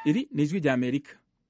iri ni ijwi rya amerika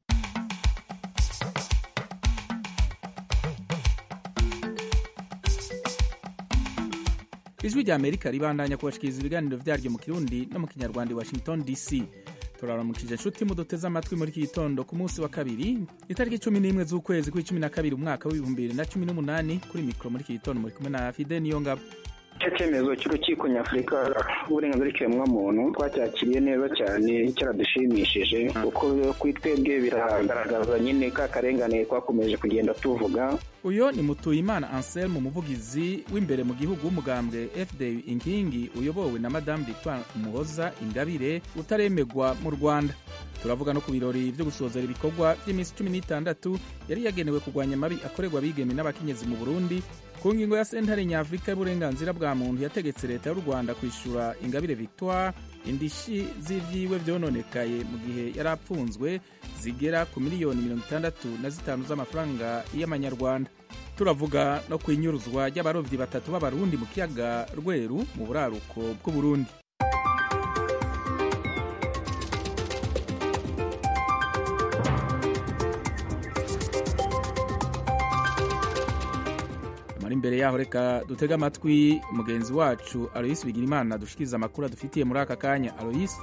ijwi rya amerika ribandanya kubashikiriza ibiganiro vyaryo mu kirundi no mu kinyarwanda i washington dc turaramukije nshuti muduteze amatwi muri iki gitondo ku munsi wa kabiri itariki cumi n'imwe z'ukwezi kw'icumi na kabiri umwaka w'ibihumbi bibiri na cumi n'umunani kuri mikoro muri iki gitondo muri kumwe na fide niyo ngabo icyo cyemezo cy'urukiko nyafurika rw'uburenganzira bw'ikiremwamuntu twacyakiriye neza cyane cyaradushimishije kuko kuri twebwe biragaragaza nyine ka karengane twakomeje kugenda tuvuga uyo ni mutuyimana anselme umuvugizi w'imbere mu gihugu w'umugambwe fda inkingi uyobowe na madamu victoire umuhoza ingabire utaremegwa mu rwanda turavuga no ku birori byo gusozera ibikorwa by'iminsi cumi n'itandatu yari yagenewe kurwanya amabi akorerwa abigeme n'abakenyezi mu burundi ku ngingo ya sentare nyafurika y'uburenganzira bwa muntu yategetse leta y'u rwanda kwishyura ingabire victoire indishi z'ivyiwe vyononekaye mu gihe yari apfunzwe zigera ku miliyoni mirongo itandatu na zitanu z'amafaranga y'amanyarwanda turavuga no ku inyuruzwa ry'abarovyi batatu b'abarundi mu kiyaga rweru mu buraruko bw'uburundi mari imbere yaho reka dutege amatwi mugenzi wacu aloyisi bigirimana dushikiriza amakuru adufitiye muri aka kanya aloyisi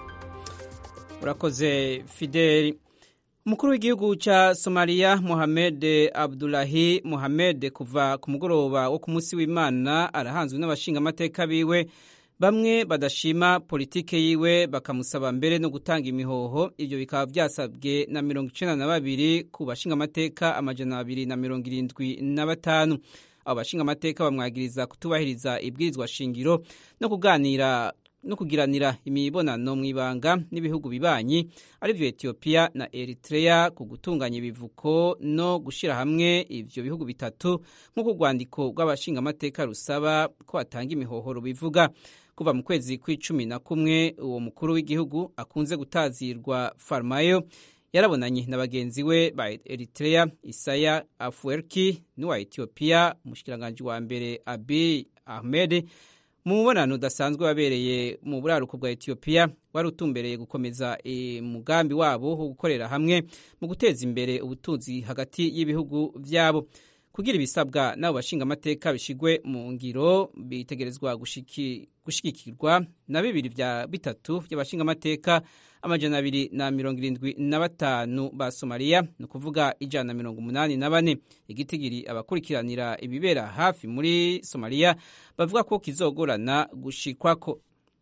urakoze fideli umukuru w'igihugu cya somaliya mohamed abdulahi mohamed kuva ku mugoroba wo ku munsi w'imana arahanzwe n'abashingamateka biwe bamwe badashima politike yiwe bakamusaba mbere no gutanga imihoho ibyo bikaba byasabwe na mirongo icenda na babiri ku bashingamateka amajana abiri na mirongo irindwi na batanu abo bashingamateka bamwagiriza kutubahiriza ibwirizwa shingiro no kuganira no kugiranira imibonano mu ibanga n'ibihugu bibanyi arivyo Ethiopia na Eritrea ku gutunganya ibivuko no gushira hamwe ivyo bihugu bitatu nk'uko urwandiko rw'abashingamateka rusaba ko batanga imihohoro bivuga kuva mu kwezi kw'icumi na kumwe uwo mukuru w'igihugu akunze gutazirwa Farmayo yarabonanye na bagenzi we ba Eritrea Isaya Afwerki n'uwa Ethiopia umushikiranganji wa mbere Abiy Ahmed mu mubonano udasanzwe wabereye mu buraruko bwa Ethiopia wari utumbereye gukomeza umugambi wabo wo gukorera hamwe mu guteza imbere ubutunzi hagati y'ibihugu vyabo kugira ibisabwa n'abo bashingamateka bishigwe mu ngiro bitegerezwa gushigikirwa na bibiri vya bitatu vy'abashingamateka amajana abiri na mirongo irindwi na batanu ba somaliya ni ukuvuga ijana na mirongo umunani na bane igitigiri abakurikiranira ibibera hafi muri somaliya bavuga ko kizogorana gushikwako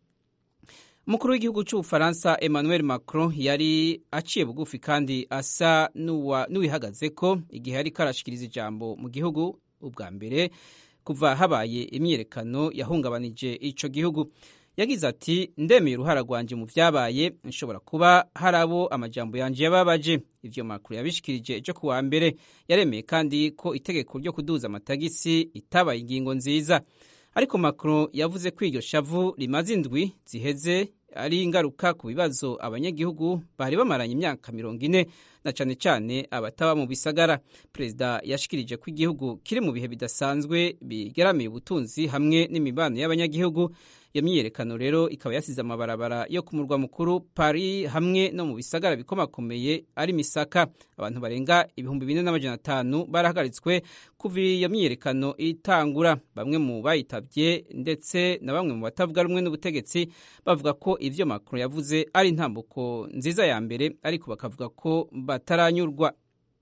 umukuru w'igihugu cy'ubufaransa emmanuel macron yari aciye bugufi kandi asa n'uwihagaze ko igihe yari karashikiriza ijambo mu gihugu ubwa mbere kuva habaye imyiyerekano yahungabanije ico gihugu yagize ati ndemeye uruhara rwanje mu vyabaye nshobora kuba hari abo amajambo yanje yababaje ivyo makuru yabishikirije ejo kuwa mbere yaremeye kandi ko itegeko ryo kuduza amatagisi itabaye ingingo nziza ariko Macron yavuze ko iryo shavu rimaze indwi ziheze ari ingaruka ku bibazo abanyagihugu bari bamaranye imyaka mirongo ine na cane cane abataba mu bisagara perezida yashikirije ko igihugu kiri mu bihe bidasanzwe bigeramiye ubutunzi hamwe n'imibano y'abanyagihugu iyo myiyerekano rero ikaba yasize amabarabara yo ku murwa mukuru Paris hamwe no mu bisagara bikomakomeye ari misaka abantu barenga ibihumbi bine n'amajana atanu barahagaritswe kuva iyo myiyerekano itangura bamwe mu bayitavye ndetse na bamwe mu batavuga rumwe n'ubutegetsi bavuga ko ivyo Macron yavuze ari intambuko nziza ya mbere ariko bakavuga ko bataranyurwa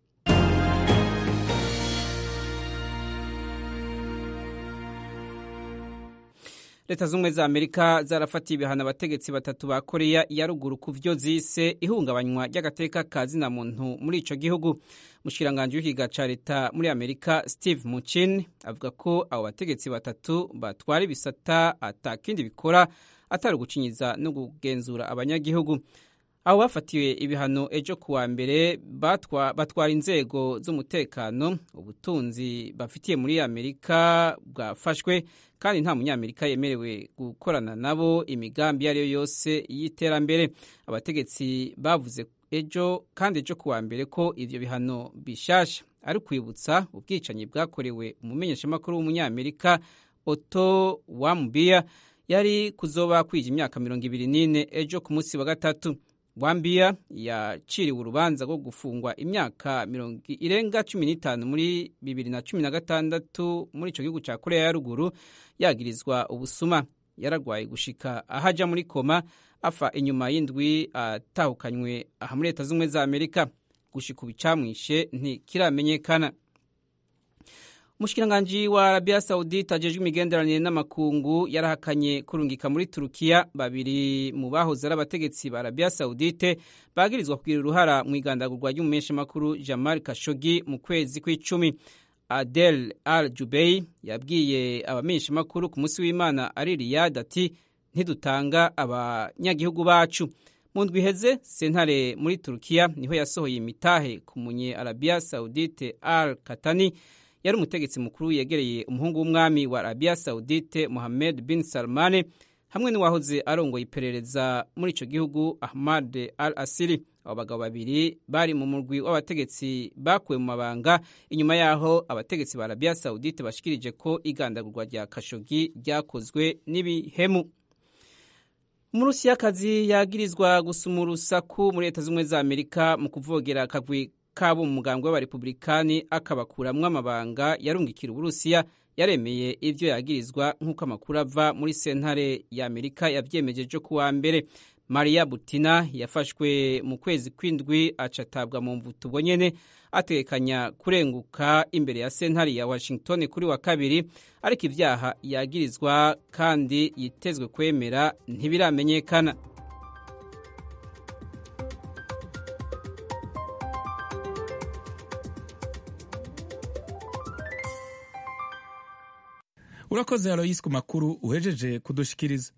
leta z'ubumwe za amerika zarafatiye ibihano abategetsi batatu ba koreya ya ruguru ku vyo zise ihungabanywa ry'agateka ka zina muntu muri ico gihugu umushikiranganji w'ikiga ca leta muri amerika steve mucin avuga ko abo bategetsi batatu batwara ibisata atakindi bikora atari ugucinyiza no kugenzura abanyagihugu abo bafatiwe ibihano ejo kuwa mbere batwara inzego z'umutekano ubutunzi bafitiye muri amerika bwafashwe kandi nta munyamerika yemerewe gukorana nabo imigambi iyo ari yo yose y'iterambere abategetsi bavuze ejo kandi ejo kuwa mbere ko ivyo bihano bishasha ari kwibutsa ubwicanyi bwakorewe umumenyeshamakuru w'umunyamerika oto wamubia yari kuzoba kwija imyaka mirongo ibiri n'ine ejo ku munsi wa gatatu rwambiya yaciriwe urubanza rwo gufungwa imyaka mirongo irenga cumi n'itanu muri bibiri na cumi na gatandatu muri icyo gihugu cya korea ya ruguru yagirizwa ubusuma yararwaye gushika ahaja muri koma afa inyuma y'indwi atahukanywe aha muri leta z'ubumwe za amerika gushika ubu icamwishe ntikiramenyekana umushikiranganji wa arabiya sawudite ajejwe imigenderanire n'amakungu yarahakanye kurungika muri turukiya babiri mu bahoze ari abategetsi ba arabiya sawudite bagirizwa kugira uruhara mu igandagurwa ry'umumenyeshamakuru jamal kashogi mu kwezi kw'icumi adel al jubei yabwiye abamenyeshamakuru ku munsi w'imana ari riyad ati ntidutanga abanyagihugu bacu mu ndwi iheze sentare muri turukiya niho yasohoye imitahe ku munye arabiya sawudite al katani yari umutegetsi mukuru yegereye umuhungu w'umwami wa arabiya sawudite mohamed bin salmane hamwe n'uwahoze arongoye iperereza muri icyo gihugu ahmad al asiri abo bagabo babiri bari mu murwi w'abategetsi bakuwe mu mabanga inyuma yaho abategetsi ba arabiya sawudite bashikirije ko igandagurwa rya kashogi ryakozwe n'ibihemu umurusiyakazi yagirizwa gusuma urusaku muri leta z'ubumwe za amerika mu kuvogera akagwi kabo mu mugambwe w'abarepublikani akabakuramwo amabanga yarungikira uburusiya yaremeye ivyo yagirizwa nk'uko amakuru ava muri sentare ya amerika yavyemeje ku wa mbere maria butina yafashwe mu kwezi kw'indwi acatabwa mu mvuto ubwo nyene ategekanya kurenguka imbere ya sentare ya washington kuri wa kabiri ariko ivyaha yagirizwa kandi yitezwe kwemera ntibiramenyekana urakoze aloyisi ku makuru uhejeje kudushikiriza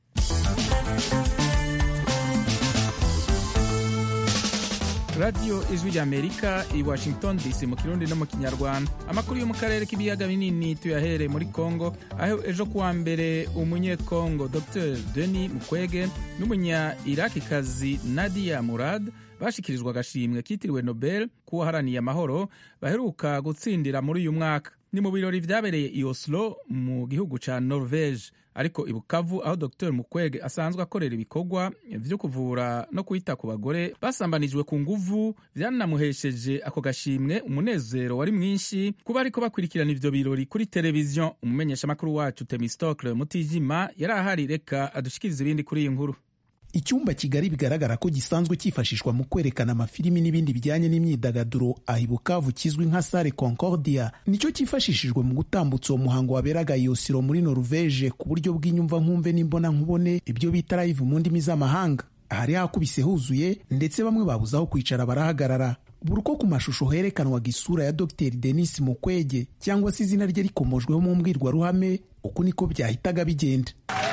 radiyo ijwi rya amerika i washington dc mu kirundi no mu kinyarwanda amakuru yo mu karere k'ibiyaga binini tuyahere muri congo aho ejo kuwa mbere umunyekongo dr denis mukwege n'umunya irakikazi nadia murad bashikirijwe agashimwe kitiriwe nobel k'uwaharaniye amahoro baheruka gutsindira muri uyu mwaka ni mu birori vyabereye i oslo mu gihugu ca norvege ariko i bukavu aho dr mukwege asanzwe akorera ibikorwa vyo kuvura no kwita ku bagore basambanijwe ku nguvu vyanamuhesheje ako gashimwe umunezero wari mwinshi kuba ariko bakurikirana ivyo birori kuri televiziyo umumenyeshamakuru wacu temistokle mutijima yari ahari reka adushikiriza ibindi kuri iyi nkuru icyumba kigari bigaragara ko gisanzwe cyifashishwa mu kwerekana amafilimi n'ibindi bijyanye n'imyidagaduro aha i bukavu kizwi nka sale concordia nicyo cyifashishijwe mu gutambutsa uwo muhango waberaga i osiro muri norvege ku buryo bw'inyumva nkumve n'imbona nkubone ibyo bita live mu ndimi z'amahanga ahari hakubise huzuye ndetse bamwe babuze aho kwicara barahagarara buri uko ku mashusho herekanwaga isura ya dr denis mukwege cyangwa se izina rye rikomojweho mu mbwirwaruhame uko niko byahitaga bigenda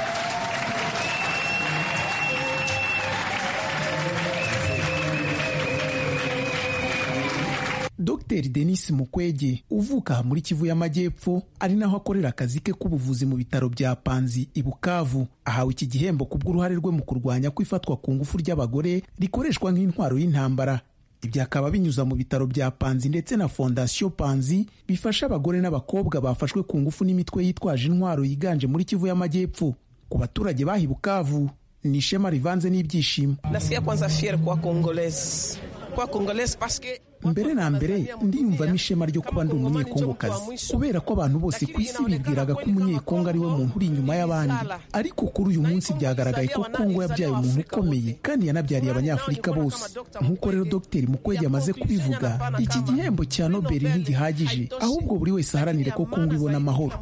Dr Denis Mukwege uvuka aha muri Kivu y'Amajyepfo ari naho akorera akazi ke k'ubuvuzi mu bitaro bya Panzi i Bukavu ahawe iki gihembo kubw'uruhare rwe mu kurwanya kwifatwa ku ngufu ry'abagore rikoreshwa nk'intwaro y'intambara ibyo akaba binyuza mu bitaro bya Panzi ndetse na Fondation Panzi bifasha abagore n'abakobwa bafashwe ku ngufu n'imitwe yitwaje intwaro yiganje muri Kivu y'Amajyepfo ku baturage bahi Bukavu ni ishema rivanze n'ibyishimo nasikia kwanza fier kwa Congolese kwa Congolese parce mbere na mbere ndiyumvamo ishema ryo kuba ndi umunyekongokazi kubera ko abantu bose ku isi bibwiraga ko umunyekongo ari we muntu uri inyuma y'abandi ariko kuri uyu munsi byagaragaye ko kongo yabyaye umuntu ukomeye kandi yanabyariye abanyafurika bose nk'uko rero dogiteri mukwege amaze kubivuga iki gihembo cya nobeli ntigihagije ahubwo buri wese aharanire ko kongo ibona amahoro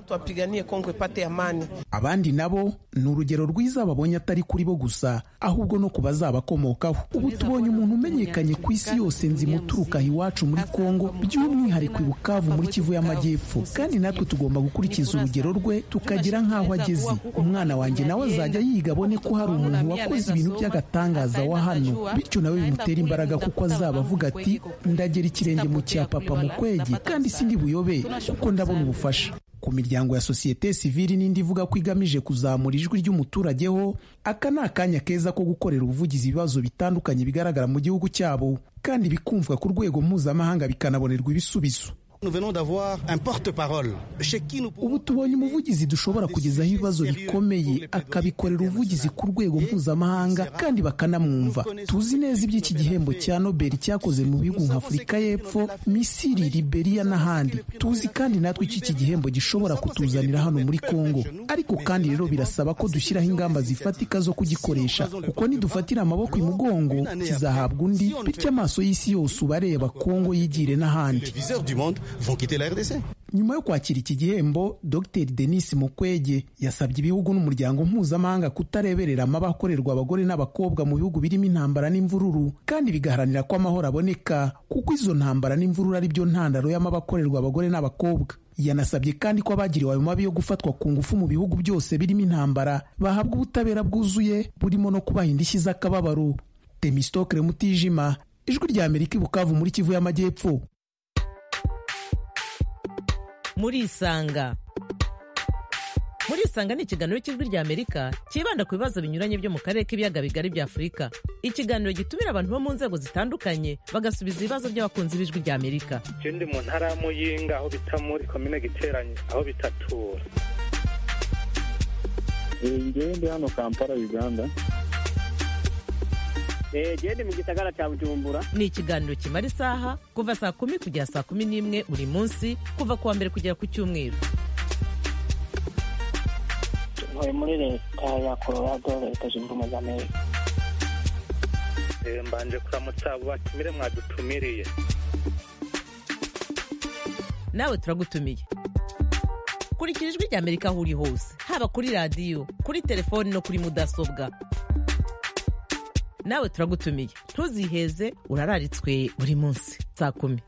abandi nabo ni urugero rwiza babonye atari kuri bo gusa ahubwo no ku bazabakomokaho ubu tubonye umuntu umenyekanye ku isi yose nzimuturuka iwacu muri Kongo by'umwihariko i Bukavu muri Kivu y'Amajyepfo kandi natwe tugomba gukurikiza urugero rwe tukagira nk'aho ageze umwana wanjye nawe azajya yiga abone ko hari umuntu wakoze ibintu by'agatangaza wa hano bityo nawe bimutera imbaraga kuko azaba avuga ati ndagera ikirenge mu cya papa mukwege kandi sindi buyobe kuko ndabona ubufasha ku miryango ya sosiyete sivili n'indi ivuga ko igamije kuzamura ijwi ry'umuturage ho aka ni akanya keza ko gukorera ubuvugizi ibibazo bitandukanye bigaragara mu gihugu cyabo kandi bikumvwa ku rwego mpuzamahanga bikanabonerwa ibisubizo ubu tubonye umuvugizi dushobora kugezaho ibibazo bikomeye akabikorera ubuvugizi ku rwego mpuzamahanga kandi bakanamwumva tuzi neza iby'iki gihembo cya nobel cyakoze mu bihugu nka afurika y'epfo misiri liberiya n'ahandi tuzi kandi natwe icyo iki gihembo gishobora kutuzanira hano muri kongo ariko kandi rero birasaba ko dushyiraho ingamba zifatika zo kugikoresha kuko nidufatira amaboko imugongo kizahabwa undi bityo amaso y'isi yose uba areba kongo yigire n'ahandi nyuma yo kwakira iki gihembo dr denis mukwege yasabye ibihugu n'umuryango mpuzamahanga kutareberera amabi akorerwa abagore n'abakobwa mu bihugu birimo intambara n'imvururu kandi bigaharanira ko amahoro aboneka kuko izo ntambara n'imvururu ari byo ntandaro y'amabi akorerwa abagore n'abakobwa yanasabye kandi ko abagiriwe ayo mabi yo gufatwa ku ngufu mu bihugu byose birimo intambara bahabwa ubutabera bwuzuye burimo no kubaha indishyi z'akababaro temistokere mutijima ijwi rya amerika ibukavu muri kivu y'amajyepfo murisanga murisanga ni ikiganiro cy'ijwi rya amerika cyibanda ku bibazo binyuranye byo mu karere k'ibiyaga bigari bya afurika ikiganiro gitumira abantu bo mu nzego zitandukanye bagasubiza ibibazo by'abakunzi b'ijwi rya amerika ndi mu ntara ya muyinga aho bita muri komine giteranye aho bitatura ngewe ndi hano kampala uganda gende mu gisagara cya bujumbura ni ikiganiro kimara isaha kuva saa kumi kugera saa kumi n'imwe buri munsi kuva ku wa mbere kugera ku cyumweru ntuye muri leta ya colorado leta zunze ubumwe za amerika mbanje kuramutsa abo batumire mwadutumiriye nawe turagutumiye kurikira ijwi rya amerika aho uri hose haba kuri radiyo kuri telefoni no kuri mudasobwa nawe turagutumiye ntuziheze urararitswe buri munsi saa kumi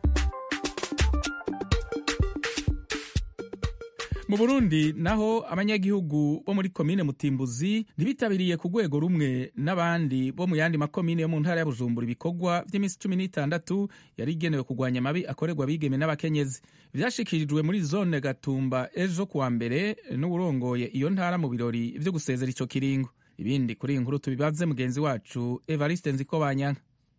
mu burundi naho abanyagihugu bo muri komine mutimbuzi ntibitabiriye ku rwego rumwe n'abandi bo mu yandi makomine yo mu ntara ya bujumbura ibikorwa by'iminsi cumi n'itandatu yari igenewe kurwanya amabi akorerwa abigeme n'abakenyezi byashikirijwe muri zone gatumba ejo kuwa mbere n'uwurongoye iyo ntara mu birori byo gusezera icyo kiringo ibindi kuri iyi nkuru tubibaze mugenzi wacu evariste nziko banyanka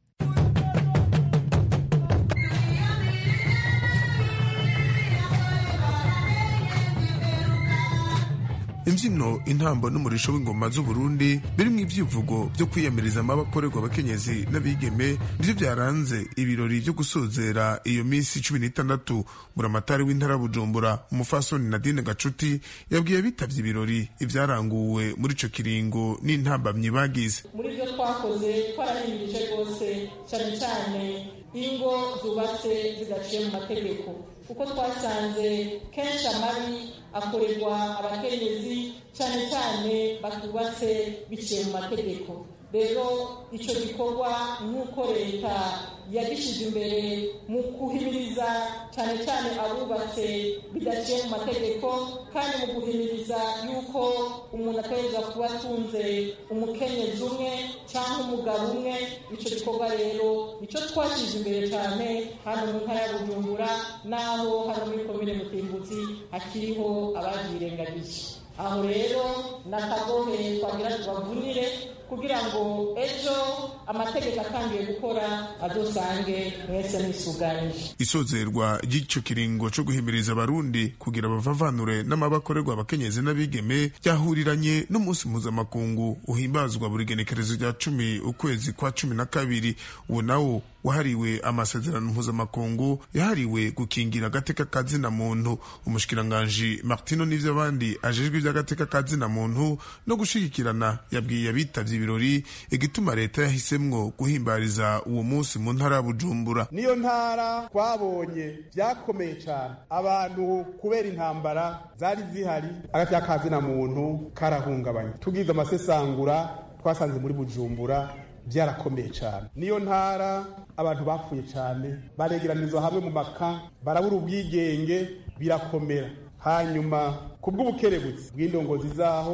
imbyino intambo n'umurisho w'ingoma z'uburundi birimo ibyivugo byo kwiyamiriza amabakorerwa abakenyezi n'abigeme nibyo byaranze ibirori byo gusozera iyo minsi cumi n'itandatu buramatari w'intara bujumbura umufasoni nadine gacuti yabwiye abitabye ibirori ibyaranguwe muri ico kiringo n'intambamyi bagize muri byo twakoze twarahimirije rwose cyane cyane ingo zubatse zidaciye mu mategeko kuko twasanze kenshi amabi akorerwa abakenyezi cyane cyane batubatse biciye mu mategeko rero icyo gikorwa nk'uko leta yagishyize imbere mu kuhimiriza cyane cyane abubatse bidaciye mu mategeko kandi mu guhimiriza yuko umuntu ategereza kuba atunze umukenyezi umwe cyangwa umugabo umwe icyo gikorwa rero nicyo twashyize imbere cyane hano mu ntara ya bujumbura n'aho hano muri komine mutimbuzi hakiriho ababyirengagije aho rero ni akagohe twagira tubavunire kugira ngo ejo amategeko atangiye gukora adusange mwese mwisuganyije isozerwa ry'icyo kiringo cyo guhimiriza abarundi kugira bavavanure n'amabakorerwa abakenyezi n'abigeme ryahuriranye n'umunsi mpuzamakungu uhimbazwa buri genekerezo rya cumi ukwezi kwa cumi na kabiri uwo nawo wahariwe amasezerano mpuzamakungu yahariwe gukingira agateka ka zina muntu umushikiranganji martino n'ivyo abandi ajejwe ivy'agateka ka zina muntu no gushigikirana yabwiye abitabye ibirori igituma leta yahisemwo guhimbariza uwo munsi mu ntara ya bujumbura niyo ntara twabonye vyakomeye cane abantu kubera intambara zari zihari agateka ka zina muntu karahungabanye tugize amasesangura twasanze muri bujumbura byarakomeye cyane niyo ntara abantu bapfuye cyane baregeranizwa hamwe mu maka barabura ubwigenge birakomera hanyuma ku bw'ubukerebutsi bw'indongozi zaho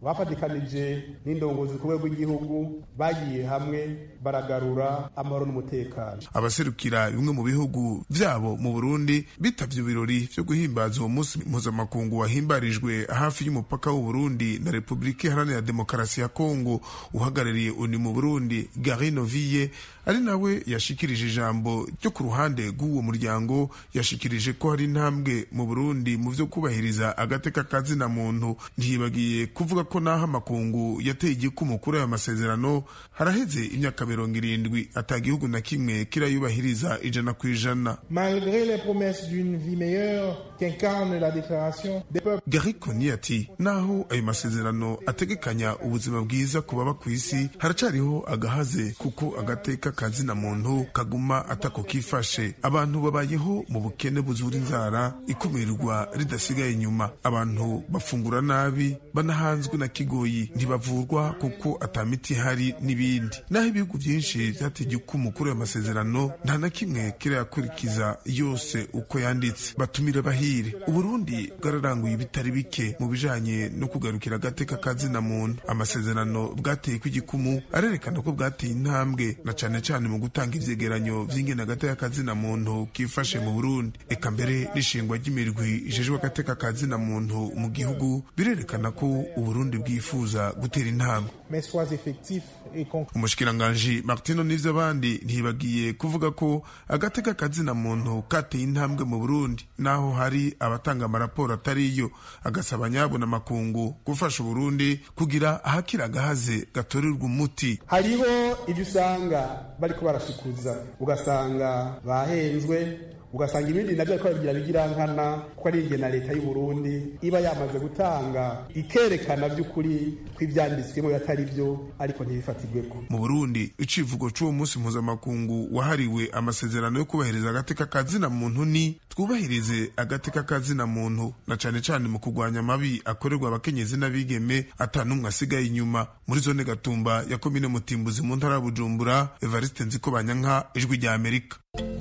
bafatikanije n'indongozi ku rwego rw'igihugu bagiye hamwe baragarura amahoro n'umutekano abaserukira bimwe mu bihugu vyabo mu burundi bitavye ibirori vyo guhimbaza uwo munsi mpuzamakungu wahimbarijwe hafi y'umupaka w'uburundi na repubulika iharanira demokarasi ya kongo uhagarariye uni mu burundi garino vie ari nawe yashikirije ijambo ryo ku ruhande rw'uwo muryango yashikirije ko hari intambwe mu burundi mu vyo kubahiriza agateka kazina muntu ntiyibagiye kuvuga ko naho amakungu yateye igikumu kuri ayo masezerano haraheze imyaka mirongo irindwi ata gihugu na kimwe kirayubahiriza ijana ku ijana Malgré les promesses d'une vie meilleure qu'incarne la déclaration des peuples gary koni ati naho ayo masezerano ategekanya ubuzima bwiza ku baba ku isi haracariho agahaze kuko agateka kazina muntu kaguma atako kifashe abantu babayeho mu bukene buzura inzara ikumirwa ridasigaye inyuma abantu bafungura nabi banahanzwe na kigoyi ntibavurwa kuko atamiti ihari n'ibindi naho ibihugu byinshi byateye ukumu kuri ayo masezerano nta na kimwe kirayakurikiza yose uko yanditse batumire bahire uburundi bwararanguye ibitari bike mu bijanye no kugarukira agateka kazina muntu amasezerano bwateye kw'igikumu arerekana ko bwateye intambwe na cane cane mu gutanga ivyegeranyo vy'ingene agateka kazina muntu kifashe mu burundi eka mbere n'ishingwa ry'imirwi ijejwe agateka kazina muntu mu gihugu birerekana ko uburundi bwifuza gutera intambwe mais soient effectifs et concrets. umushikiranganji martino n'ivyo abandi ntibagiye kuvuga ko agateka kazina muntu kateye intambwe mu burundi naho hari abatanga amaraporo atariyo agasaba nyabo na makungu gufasha uburundi kugira ahakira agahaze gatorerwa umuti hariho ibyo usanga bariko barashikuza ugasanga bahenzwe ugasanga ibindi nabyo ariko babigira bigira nkana ko ari inge na leta y'u Burundi iba yamaze gutanga ikerekana by'ukuri ko ibyanditswemo atari byo ariko ntibifatirweko mu burundi icivugo c'uwo munsi mpuzamakungu wahariwe amasezerano yo kubahiriza agateka kazina muntu ni twubahirize agateka kazina muntu na cane cane mu kurwanya amabi akorerwa abakenyezi n'abigeme ata n'umwe asigaye inyuma muri zone gatumba ya komine mutimbuzi mu ntara ya bujumbura evariste nziko banyanka ijwi rya amerika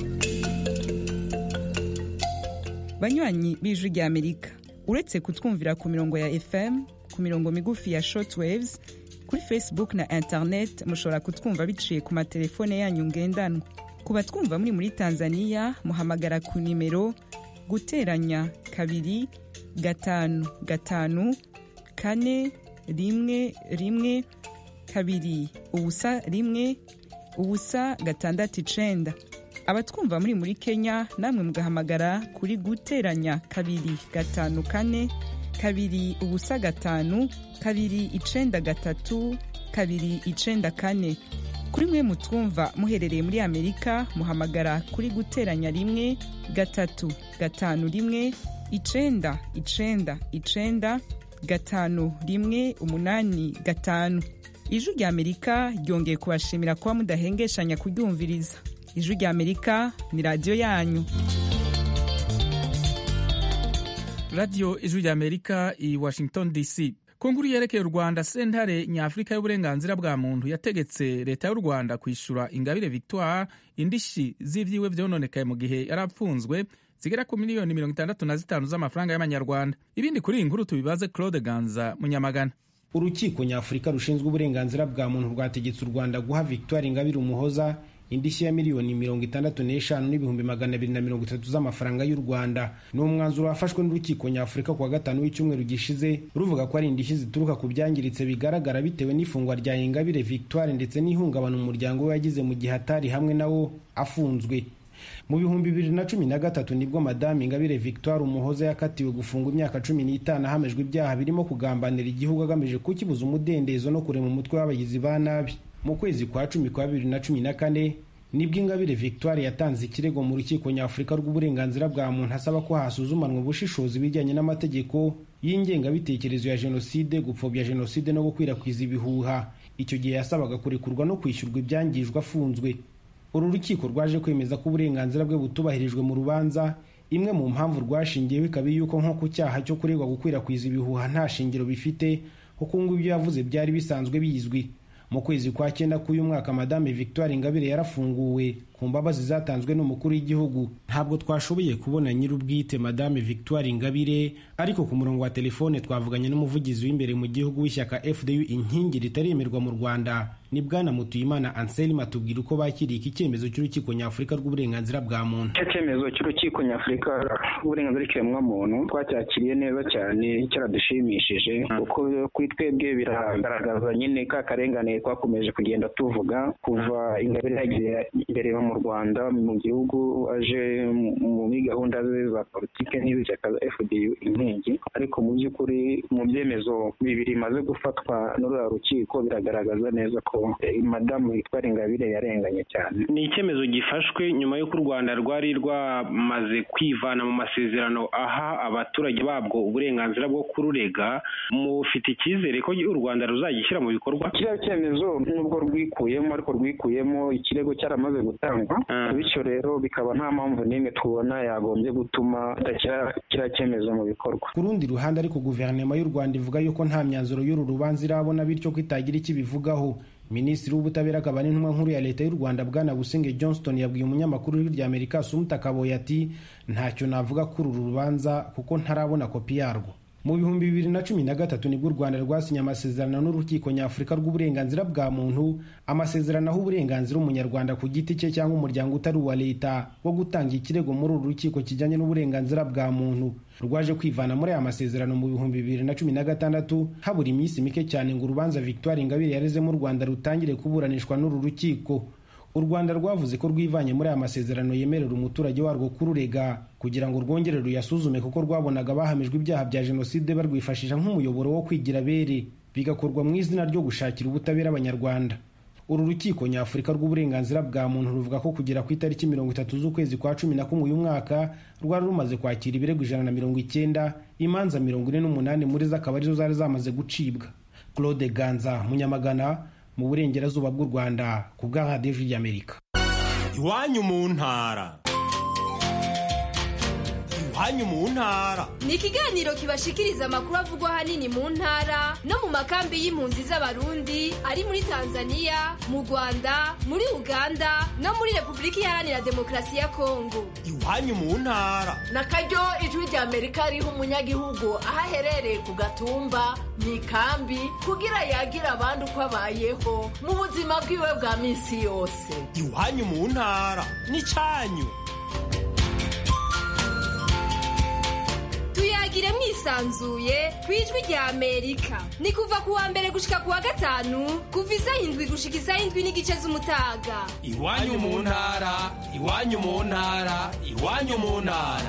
banywanyi b'ijwi rya amerika uretse kutwumvira ku mirongo ya fm ku mirongo migufi ya shortwaves kuri facebook na internet mushobora kutwumva biciye ku matelefone yanyu ngendanwa ku batwumva muri muri tanzania muhamagara ku nimero guteranya kabiri gatanu gatanu kane rimwe rimwe kabiri ubusa rimwe ubusa gatandatu icenda abatwumva muri muri kenya namwe mugahamagara kuri guteranya kabiri gatanu kane kabiri ubusa gatanu kabiri icenda gatatu kabiri icenda kane kuri mwe mutwumva muherereye muri amerika muhamagara kuri guteranya rimwe gatatu gatanu rimwe icenda icenda icenda gatanu rimwe umunani gatanu ijwi rya amerika ryongeye kubashimira kuba mudahengeshanya kuryumviriza ijwi rya amerika ni radiyo yanyu radiyo ijwi rya amerika i washington dc ku nkuru yerekeye u rwanda sentare nyafurika y'uburenganzira bwa muntu yategetse leta y'u rwanda kwishyura ingabire victoire indishyi z'ibyiwe byononekaye mu gihe yari apfunzwe zigera ku miliyoni mirongo itandatu na zitanu z'amafaranga y'amanyarwanda ibindi kuri iyi nkuru tubibaze claude ganza munyamagana urukiko nyafurika rushinzwe uburenganzira bwa muntu rwategetse u rwanda guha victoire ingabire umuhoza indishyi ya miliyoni mirongo itandatu n'eshanu n'ibihumbi magana abiri na mirongo itatu z'amafaranga y'u rwanda ni umwanzuro wafashwe n'urukiko nyafurika ku wa gatanu w'icyumweru gishize ruvuga ko ari indishyi zituruka ku byangiritse bigaragara bitewe n'ifungwa rya ingabire victoire ndetse n'ihungabana umuryango we yagize mu gihe atari hamwe nawo afunzwe mu bihumbi bibiri na cumi na gatatu nibwo madamu ingabire victoire umuhoza yakatiwe gufungwa imyaka cumi n'itanu ahamejwe ibyaha birimo kugambanira igihugu agamije kukibuza umudendezo no kurema umutwe w'abagizi ba nabi mu kwezi kwa cumi kwa bibiri na cumi na kane nibwo ingabire victoire yatanze ikirego mu rukiko nyafurika rw'uburenganzira bwa muntu asaba ko hasuzumanwa ubushishozi bijyanye n'amategeko y'ingengabitekerezo ya jenoside gupfobya jenoside no gukwirakwiza ibihuha icyo gihe yasabaga kurekurwa no kwishyurwa ibyangijwe afunzwe uru rukiko rwaje kwemeza ko uburenganzira bwe butubahirijwe mu rubanza imwe mu mpamvu rwashingiyeho ikaba yuko nko ku cyaha cyo kuregwa gukwirakwiza ibihuha nta shingiro bifite kuko ngo ibyo yavuze byari bisanzwe bizwi mu kwezi kwa cyenda k'uyu mwaka madame victoire ingabire yarafunguwe ku mbabazi zatanzwe n'umukuru w'igihugu ntabwo twashoboye kubona nyir'ubwite madame victoire ingabire ariko ku murongo wa telefone twavuganye n'umuvugizi w'imbere mu gihugu w'ishyaka fdu inkingi ritaremerwa mu rwanda ni bwana mutuyimana anselme atubwira uko bakiriye iki cyemezo cy'urukiko nyafurika rw'uburenganzira bwa muntu icyo cyemezo cy'urukiko nyafurika rw'uburenganzira bw'ikiremwamuntu twacyakiriye neza cyane cyaradushimishije kuko kuri twebwe biragaragaza nyine ka karengane twakomeje kugenda tuvuga kuva ingabire yagiye imbere mu rwanda mu gihugu aje muri gahunda ze za politiki n'iz'ishyaka za fdu inkingi ariko mu by'ukuri mu byemezo bibiri bimaze gufatwa n'uriya rukiko biragaragaza neza ko madamu witwara ingabire yarenganye cyane ni icyemezo gifashwe nyuma y'uko u rwanda rwari rwamaze kwivana mu masezerano aha abaturage babwo uburenganzira bwo kururega mufite icyizere ko u rwanda ruzagishyira mu bikorwa kiriya cyemezo nubwo rwikuyemo ariko rwikuyemo ikirego cyaramaze gutangwa bityo rero bikaba nta mpamvu n'imwe tubona yagombye gutuma tudashyira kiriya cyemezo mu bikorwa ku rundi ruhande ariko guverinoma y'u rwanda ivuga yuko nta myanzuro y'uru rubanza irabona bityo ko itagira icyo ibivugaho minisitiri w'ubutabera akaba n'intumwa nkuru ya leta y'u rwanda bwana busingye johnston yabwiye umunyamakuru w'ijwi rya amerika sumuta kaboye ati ntacyo navuga kuri uru rubanza kuko ntarabona kopi yarwo mu bihumbi bibiri na cumi na gatatu nibwo u rwanda rwasinye amasezerano n'urukiko nyafurika rw'uburenganzira bwa muntu amasezerano aho uburenganzira umunyarwanda ku giti cye cyangwa umuryango utari uwa leta wo gutanga ikirego muri uru rukiko kijyanye n'uburenganzira bwa muntu rwaje kwivana muri aya masezerano mu bihumbi bibiri na cumi na gatandatu habura iminsi mike cyane ngo urubanza victoire ingabire yarezemo u rwanda rutangire kuburanishwa n'uru rukiko u rwanda rwavuze ko rwivanye muri aya masezerano yemerera umuturage warwo kururega kugira ngo rwongere ruyasuzume kuko rwabonaga bahamijwe ibyaha bya jenoside barwifashisha nk'umuyoboro wo kwigira bere bigakorwa mu izina ryo gushakira ubutabera abanyarwanda uru rukiko nyafurika rw'uburenganzira bwa muntu ruvuga ko kugera ku itariki mirongo itatu z'ukwezi kwa cumi na kumwe uyu mwaka rwari rumaze kwakira ibirego ijana na mirongo icyenda imanza mirongo ine n'umunani muri zo akaba arizo zari zamaze gucibwa claude ganza munyamagana mu burengerazuba bw'u rwanda ku bwa radiyo y'amerika iwanyu mu ntara iwanyu mu ntara ni ikiganiro kibashikiriza amakuru avugwa ahanini mu ntara no mu makambi y'impunzi z'abarundi ari muri tanzania mu rwanda muri uganda no muri repubulika iharanira demokarasi ya kongo iwanyu mu ntara na karyo ijwi rya amerika riha umunyagihugu aho aherereye ku gatumba mu ikambi kugira yagira abandi uko abayeho mu buzima bwiwe bwa minsi yose iwanyu mu ntara ni cyanyu tuyagire mwisanzuye ku ijwi rya amerika ni kuva ku wa mbere gushika ku wa gatanu kuva isaha indwi gushika isaha indwi n'igice z'umutaga iwanyu mu ntara iwanyu mu ntara iwanyu mu ntara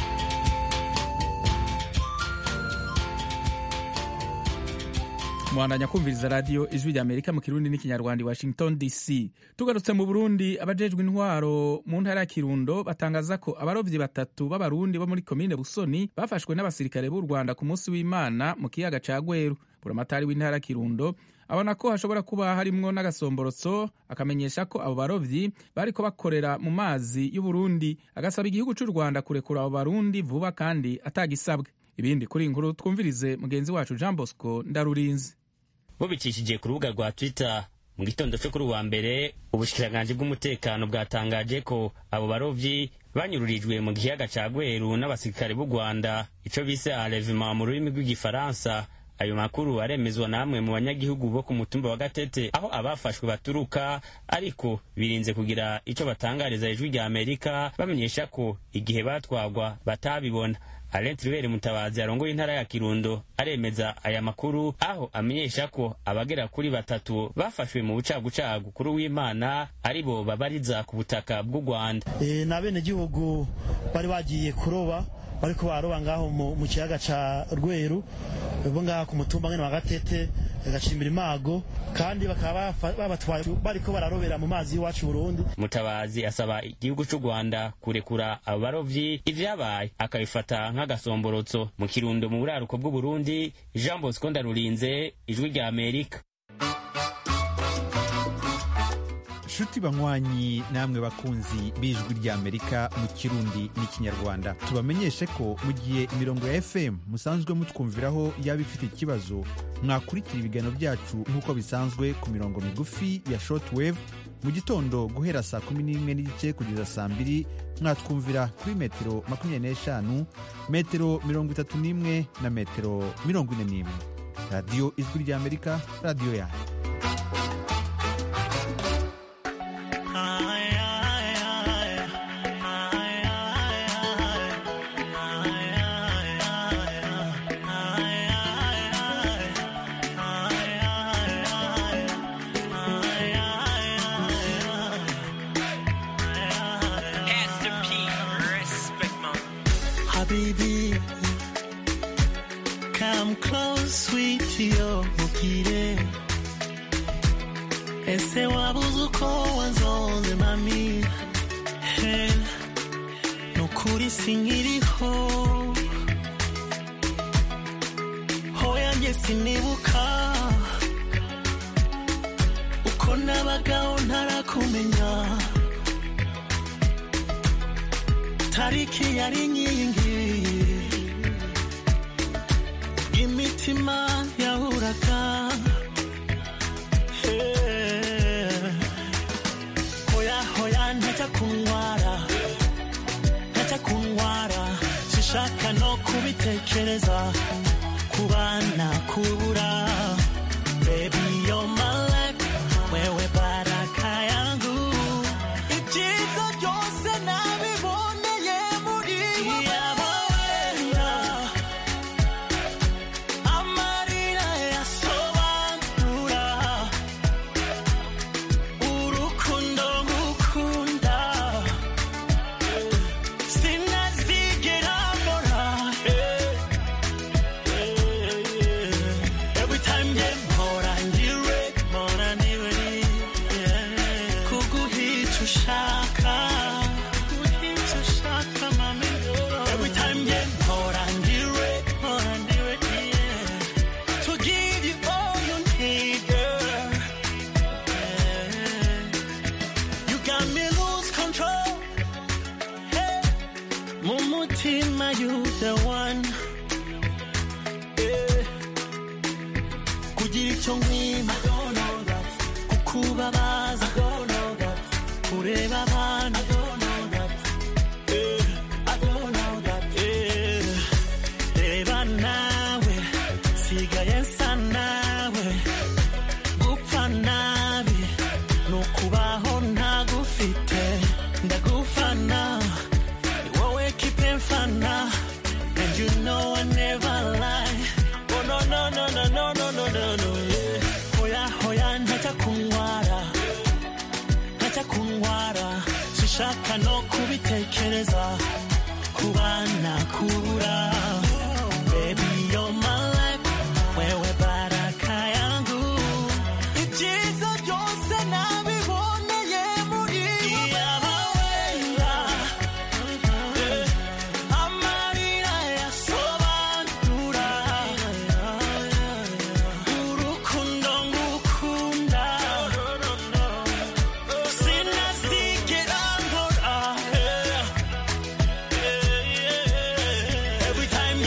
mwandanya kumviriza radiyo ijwi rya amerika mu kirundi n'ikinyarwanda i washington dc tugarutse mu burundi abajejwe intwaro mu ntara ya kirundo batangaza ko abarobyi batatu b'abarundi bo muri komine busoni bafashwe n'abasirikare b'u rwanda ku munsi w'imana mu kiyaga ca gweru buramatari w'intara ya kirundo abona ko hashobora kuba harimwo n'agasomborotso akamenyesha ko abo barovyi bariko bakorera mu mazi y'uburundi agasaba igihugu c'u rwanda kurekura abo barundi vuba kandi atagisabwe ibindi kuri inkuru twumvirize mugenzi wacu jean bosco ndarurinzi bubicishije ku rubuga rwa twitter mu gitondo cyo kuri uwa mbere ubushikiranganji bw'umutekano bwatangaje ko abo barovyi banyururijwe mu kiyaga ca gweru n'abasirikare b'u rwanda ico bise enlèvement mu rurimi rw'igifaransa ayo makuru aremezwa namwe mu banyagihugu bo ku mutumba wa gatete aho abafashwe baturuka ariko birinze kugira ico batangariza ijwi rya amerika bamenyesha ko igihe batwagwa batabibona Alain Tribert Mutabazi arongoye intara ya Kirundo aremeza aya makuru aho amenyesha ko abagera kuri batatu bafashwe mu bucagucagu kuri w'Imana ari bo babariza ku butaka bw'u Rwanda. E, na bene gihugu bari bagiye kuroba bariko baroba ngaho mu kiyaga ca Rweru bo ngaho ku mutumba ngene wa Gatete gacimbira imago kandi bakaba babatwaye bariko bararobera mu mazi y'iwacu Burundi. Mutabazi asaba igihugu c'u Rwanda kurekura abo barovyi ivyabaye akabifata nk'agasomborotso mu kirundo mu buraruko bw'u Burundi Jean Bosco Ndarurinze ijwi rya Amerika nshuti banywanyi namwe bakunzi b'ijwi ry'amerika mu kirundi n'ikinyarwanda tubamenyeshe ko mu gihe imirongo ya fm musanzwe mutwumviraho yaba ifite ikibazo mwakurikira ibiganiro byacu nk'uko bisanzwe ku mirongo migufi ya shortwave mu gitondo guhera saa kumi n'imwe n'igice kugeza saa mbiri mwatwumvira kuri metero makumyabiri n'eshanu metero mirongo itatu n'imwe na metero mirongo ine n'imwe radiyo ijwi ry'amerika radiyo yanyu Habibi, come close, sweetie, oh, mukire. Ese wabuze uko wanzonze mami He, nukuri sinkiriho hoya njye sinibuka uko nabagaho ntarakumenya tariki yari inkingi imitima yahuraga Eh, hoya hoya ntajya kuntwara ntajya kuntwara sishaka no kubitekereza kubana kubura baby you're my life wewe baraka yangu ibyiza byose nabiboneye muri wowe amarira yasobanura urukundo ngukunda sinazigera mbora every time nge mpora ndiwe mpora ndiwe kuguhica ushaka kuguhica ushaka mami every time nge mpora ndiwe mpora ndiwe to give you all you need girl you got me lose control hey. mu mutima you the one yeah. kugira icyo nkwima kukubabaza kureba abantu Yeah. Yeah. reba nawe sigaye nsa nawe gupfa nabi ni ukubaho ntagufite ndagufana ni wowe kipe mfana and you know I never lie oh no no no no no no no no no yeah. hoya hoya ntajya kuntwara ntajya kuntwara sishaka no kubitekereza kubana kubura baby you're my life wewe baraka yangu ibyiza byose nabiboneye muri wowe amarira yasobanura urukundo ngukunda sinazigera nkora every time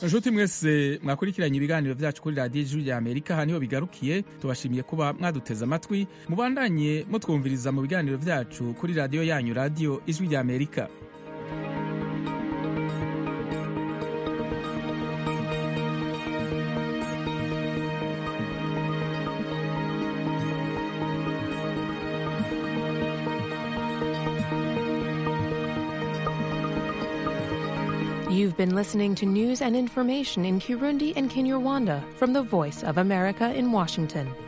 inshuti mwese mwakurikiranye ibiganiro byacu kuri radiyo ijwi rya amerika aha niho bigarukiye tubashimiye kuba mwaduteze amatwi mubandanye mutwumviriza mu biganiro byacu kuri radiyo yanyu radiyo ijwi rya amerika You've been listening to news and information in Kirundi and Kinyarwanda from the Voice of America in Washington.